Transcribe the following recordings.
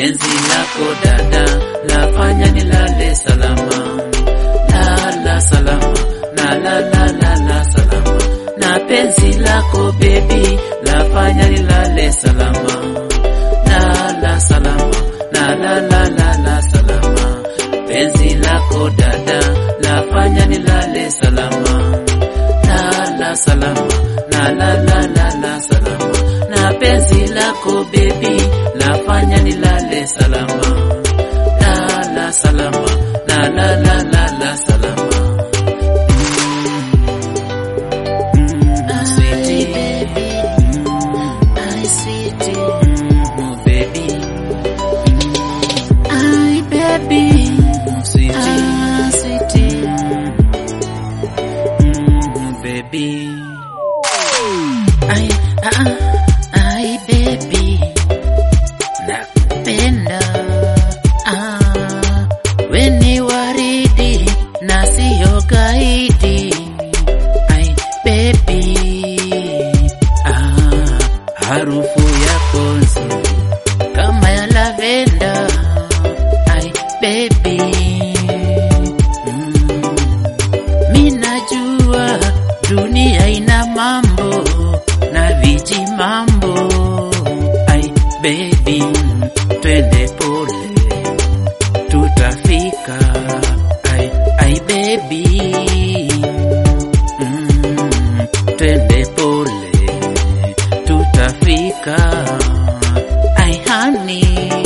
penzi lako dada lafanya nilale salama, lala salama na la la la la salama, na penzi lako baby lafanya nilale salama, lala salama na la la la la salama, penzi lako dada lafanya nilale salama, lala salama na la la la la salama, na penzi lako baby lafanya nilale salama, lala salama na la la la la salama. Mm, sweetie. Ay, sweetie. Mm, baby. Ay, baby. Sweetie. Ah, sweetie. Mm, baby. Ay, ah, ah. Ay, baby. Nakupenda. Ah, we ni waridi na siyo gaidi. Ay, baby. Ah, harufu yako nzuri kama ya lavenda. Ay, baby. mm, Mi najua dunia ina mambo na viji mambo. ai baby, twende pole, tutafika. Ai ai baby, mm, twende pole, tutafika. Ai hani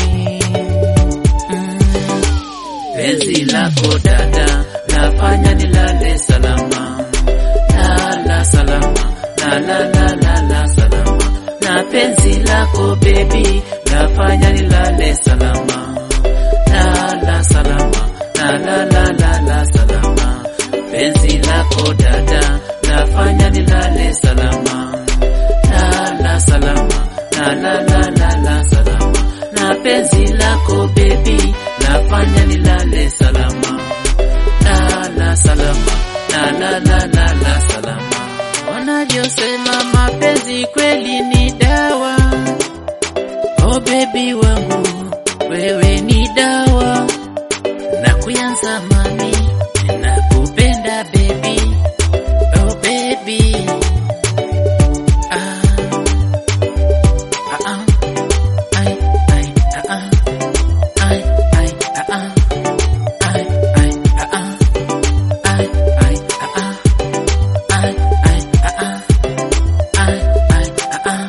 mm, Penzi lako dada lafanya nilale salama, lala salama, la la la la la salama, na penzi lako baby lafanya nilale salama, lala salama, la la la la la salama, penzi lako dada lafanya nilale salama, lala salama, la la la la la salama, na penzi lako baby lafanya nilale salama, lala salama, la la la la la salama. wanavyosema mapenzi kweli ni dawa. Oh baby wangu, wewe ni dawa na kuyanza mami, nakupenda baby. Oh baby ah. Ah, ah. Ay, ay, ah, ah. Ay, ay, ah, ah. Ay, ay, ah, ah. Ay, ay, ah, ah. Ay, ay, ah, ah. Ay, ay, ah, ah.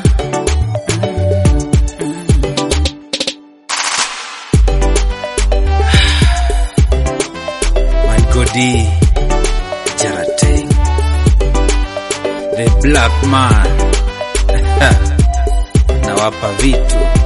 Mm, mm. My Godi Jarate The Black Man nawapa vitu